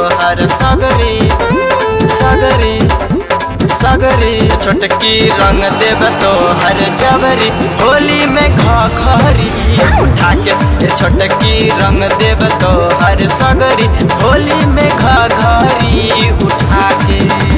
हर सगरी सगरी सगरी छोटकी रंग देव तो हर जबरी होली में खरी उठा के ए छोटकी रंग देव तो हर सगरी होली में खरी उठा के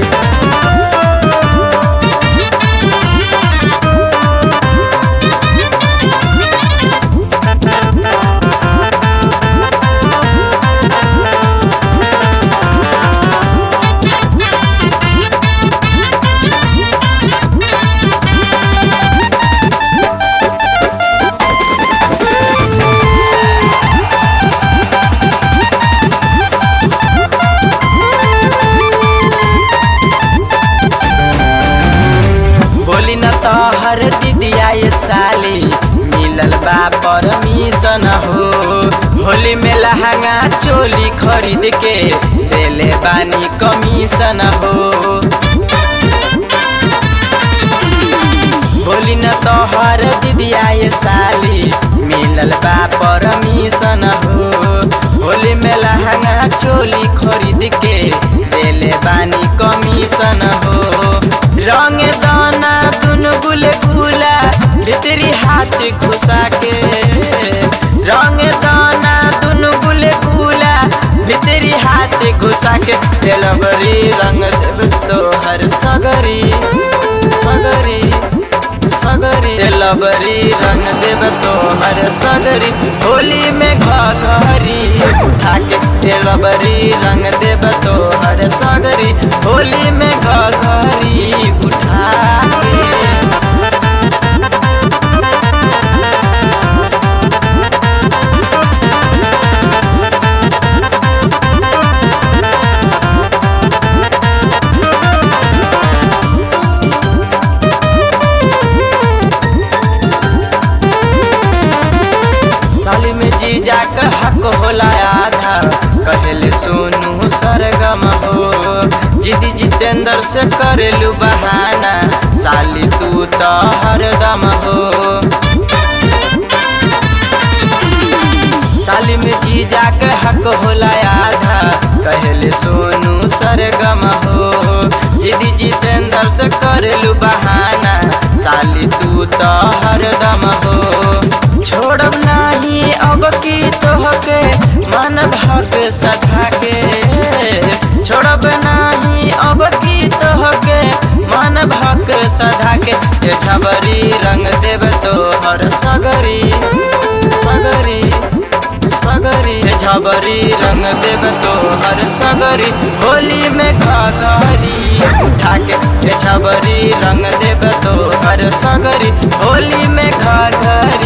बोली न तो हर दीदिया ये साली मिलल बा परमिशन हो होली में लहंगा चोली खरीद के देले बानी कमीशन हो बोली न तो हर दीदिया ये साली मिलल बा परमिशन हो होली में लहंगा चोली खरीद के देले बानी कमीशन हो रंग दाना दुनु गुल गुला भीतरी हाथ घुसा के रंग दाना दुनु गुल गुला भीतरी हाथ घुसा के तेलबरी रंग देव तो हर सगरी सगरी सगरी तेलबरी रंग देव तो हर सगरी होली में घरी उठा के तेलबरी रंग देव तो हर सगरी होली में घरी उठा के साली में जीजा का हक होला आधा कहले सोनू सरगम हो जिदी जितेंद्र से करेलू बहाना साली तू तो हरदम हो साली में जीजा के हक होला आधा कहले सोनू सरगम हो जिदी जितेंद्र से करेलू बहाना साली तू तो हरदम हो छोड़ब नाही अब की तोहके मन भग सधा के छोड़ब नाही अब की तोहके मन भग सधा के ये छबरी रंग देव तो हर सगरी सगरी सगरी ये छबरी रंग देव तो हर सगरी होली में घरी उठा के ये छबरी रंग देव तो हर सगरी होली में घरी